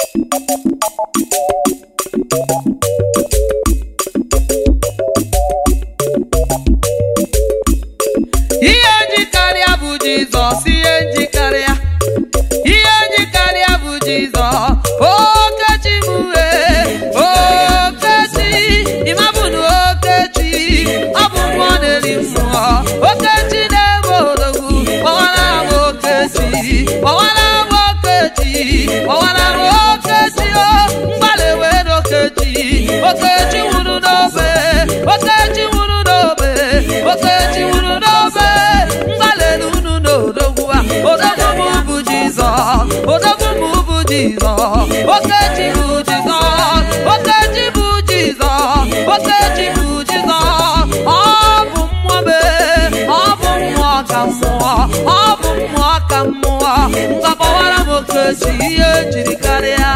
ihe njikarịa bụ jizọs ihe njikarịa ihe njikarịa bụ jizọs okechi m wee okechi ịmabụnụ okechi ọ bụ mmụọ na-eri mmụọ okechi na-ebe odogwu gbawara m okechi gbawara m okechi gbawara m okechi o mgbalị wee n'okechi okechi nwụrụ n'obe okechi nwụrụ n'obe okechi nwụrụ n'obe mgbalị unu n'odogwu a odogwu m bụ jizọs odogwu m bụ jizọs okechi bụ jizọs okechi bụ jizọs okechi bụ jizọs ọ bụ mmụọ mee ọ bụ mmụọ ka mmụọ ọ bụ mmụọ ka mmụọ ngabawara m okechi ihe jiri karịa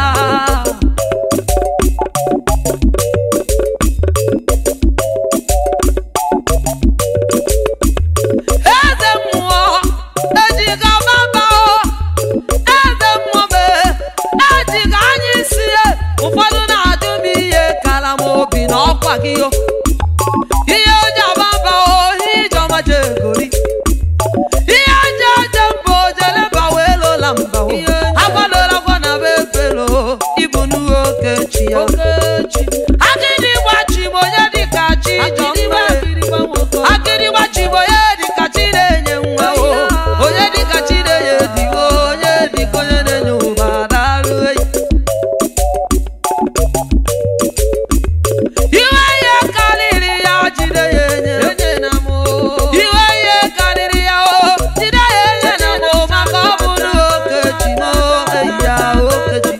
eze mmụọ ejiga baba o eze mmụọ mee ejiga anya isi ya ụfọdụ na-ajụ m ihe kara m obi na ọkwa gị o ihe oji ababa o ihe ijeọma jegori ihe eji eje mba ojeleba wee lola mba o agwadola gwa na be efelo ịbụ n'uwe okechi ya agịdị gbachi m onye dịka chi jọmbe akịrịgba chi bụ onye dịka chi na-enye nwa o onye dịka chi na-enye di o onye dịka onye na-enye ụba darụ eyi iwe ihe karịrị ya jide ya enye iwe ihe karịrị ya o jide ya enye na mụ maka ọ bụrụ okechi m eyi ya okechi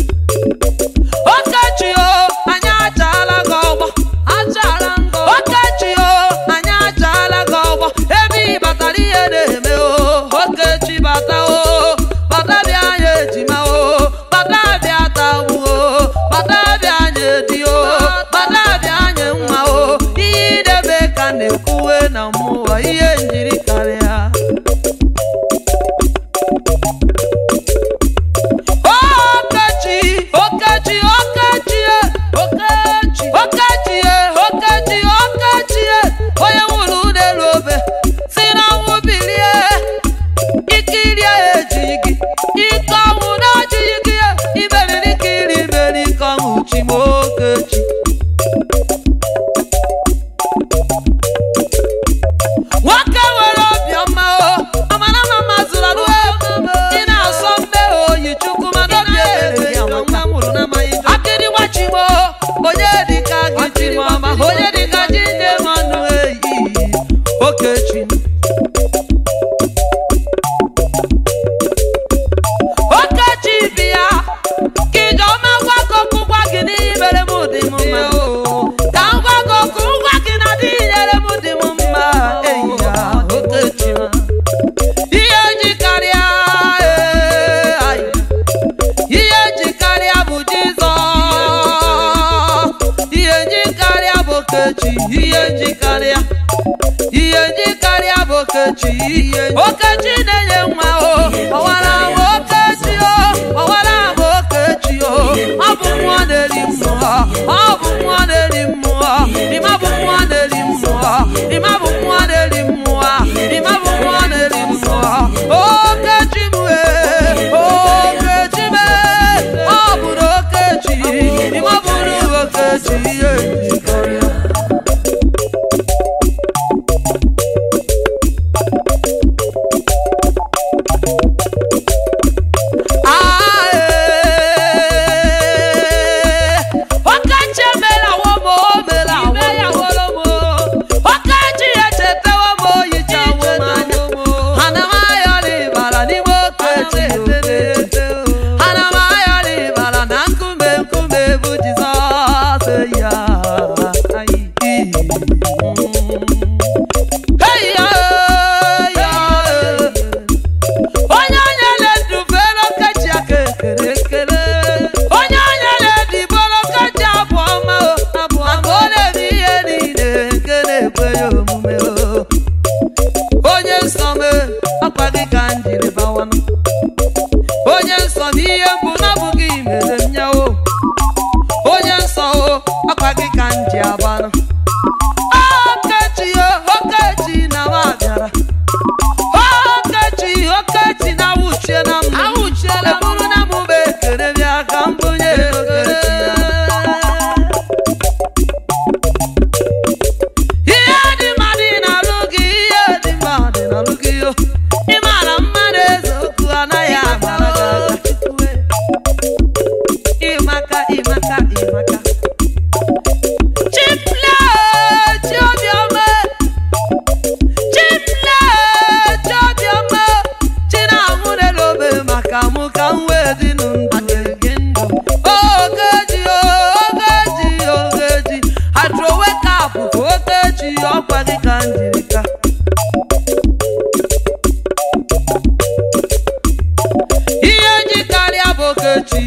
okechi o anyị achaala gị ọgbọ okechi o anyị achaala gị ọgbọ ebe ị batara ihe na-eme o okechi bata o bata bịa anyị ejima o bata bịa tawu o bata bịa anyị edi o bata bịa anyị nwa o ihe idebe ka na-ekwuwe na mmụọ ihe njiri karịa Okechi, Okechi, Okechi, e, Okechi, Okechi, e, Okechi, Okechi, e, onye nwụrụ n'elu obe si na nwụ bilie ike irie ejighị gị ike ọnwụ na-ejighị gị e, imeriri ike iri imeri ike ọnwụ chi m Okechi nwoke nwere obiọma o amara ma mazụrụ alụ ị na-asọ mbe oyi chukwu mana obi ebere ya nwa mụrụ n'amaghị akịrị gbachimo onye dịka gị jiri ọma onye dịka ji nne m ọnụ eyi okechi okechi bịa ka ijeọma gwa gị okwu gwa gị n'ihe mere m dị m mma ka m gwa gị okwu ngwa gị na dị nyere m dị m mma eyi ya okechi ma ihe ji karịa ee, ai. ihe ji karịa bụ jizọs ihe ji karịa bụ okechi ihe ji karịa ihe ji karịa bụ okechi okechi na-enye nwa o ọwara m okechi o ọwara m okechi o ọ bụ mmụọ na-eri mmụọ ọ bụ mmụọ na-eri mmụọ ịma bụ mmụọ na-eri mmụọ ịma bụ mmụọ na-eri mmụọ ịma bụ mmụọ na-eri mmụọ okechi m wee okechi m ee, ọ bụrụ okechi ịma bụrụ okechi ihe njikọrịa Ah, eh,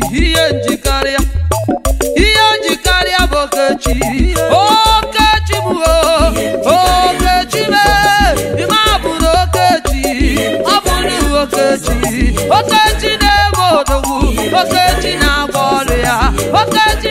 ihe njikarịa ihe njikarịa bụ okechi okechi bụ okechi mee ime abụ na okechi ọ bụrụ okechi okechi na-eme odogwu okechi na-agba ọrụ ya okechi